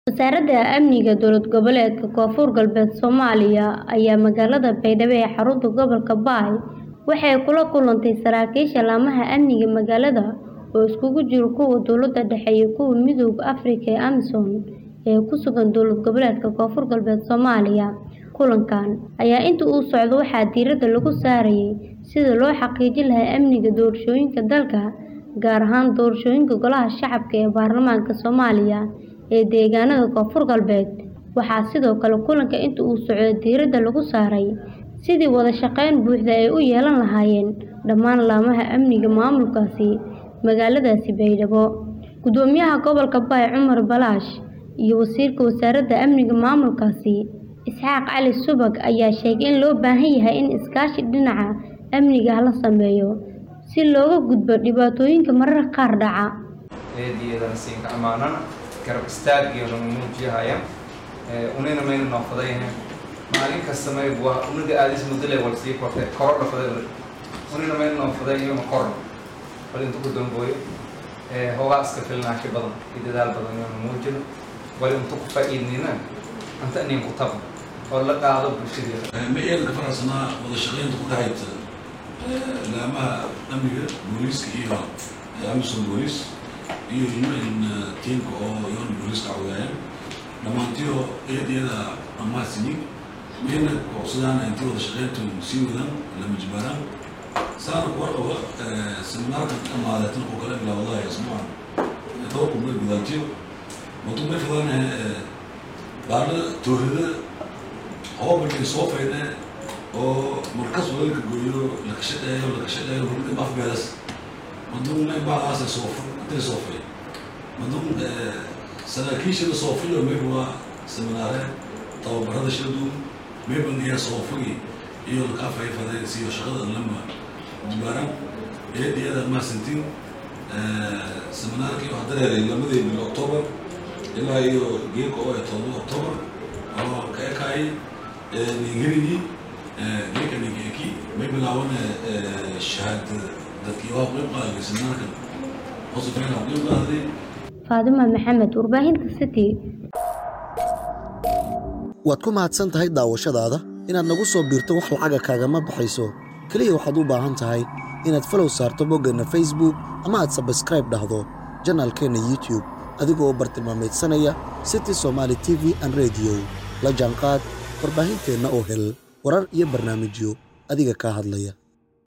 Wasaaradda Amniga Dowlad Goboleedka Koonfur Galbeed Soomaaliya ayaa magaalada Baydhabo ee xarunta gobolka Bay waxay kula kulantay saraakiisha laamaha amniga magaalada oo isugu jira kuwa dowladda dhexe iyo kuwa Midowga Afrika ee AMISOM ee ku sugan dowlad goboleedka Koonfur Galbeed Soomaaliya. Kulankan ayaa intii uu socday waxaa diiradda lagu saarayay sidii loo xaqiijin lahaa amniga doorashooyinka dalka, gaar ahaan doorashooyinka Golaha Shacabka ee Baarlamaanka Soomaaliya ee deegaanada Koonfur Galbeed. Waxaa sidoo kale kulanka intii uu socday diiradda lagu saaray sidii wada shaqayn buuxda ay u yeelan lahaayeen dhammaan laamaha amniga maamulkaasi magaaladaasi Baydhabo. Gudoomiyaha gobolka Bay Cumar Balaash iyo Wasiirka Wasaaradda Amniga maamulkaasi Isxaaq Cali Subag ayaa sheegay in loo baahan yahay in iskaashi dhinaca amniga ah la sameeyo si looga gudbo dhibaatooyinka mararka qaar dhaca. eediyadana siinka ammaanana garab istaaggeena muujiyahaya unina mayna noofadayna maalin kasta mayb waa uniga aadis mudale wal sii korte koro dhafaday unina mayna noofaday iyoma korno bal inta ku dambooyo hoogaa iska filnaashi badan iyo dadaal badan yoona muujino bal inta ku faa'iidnina anta inin ku tabno oo la qaado bulshadeeda ma eelka farasanaa wada shaqaynta ku dhexaysa laamaha amniga booliiska iyo amisom booliis iyo un tiimka oo yoona booliiska cawdaayaan dhammaantiyo eedyada amaasini mayna codsadaan intii wada shaqayntu sii wadaan lama jibaaraan saana kuwa qaba seminaarka amaadeetan oo kale bilaawadaha isbuucan dhowrku may gudaantiyo madu may fadaan baarla toohida hoobalkii soo faydhe oo markas walaalka gooyo lakashadheeyo lakashadheeyo hurda afbeedas madun may baalaasa soofa intay soofay madun saraakiishada soofayo mayba waa seminaare tababarada shadu mayban iya soofagi iyo lakaa fayfaday siyo shaqada lama jibaaran eediyada maasantiin seminaarkii waxaa dareeray lamadii bil october ilaa iyo geelka oo ee todoba october oo ka ekaayay ningerigii geelka ningeeki may bilaaban shahaadada dadkii waa qeyb qaaday seminaarkan hosifeena qeyb qaaday Faadima Maxamed, warbaahinta City. waad ku mahadsan tahay daawashadaada inaad nagu soo biirto wax lacaga kaagama baxayso keliya waxaad u baahan tahay inaad falow saarto boggeenna facebook ama aad sabskraib dhahdo janaalkeenna youtube adigoo u bartilmaamaydsanaya city somaali t v an rediyo la jaanqaad warbaahinteenna oo hel warar iyo barnaamijyo adiga kaa hadlaya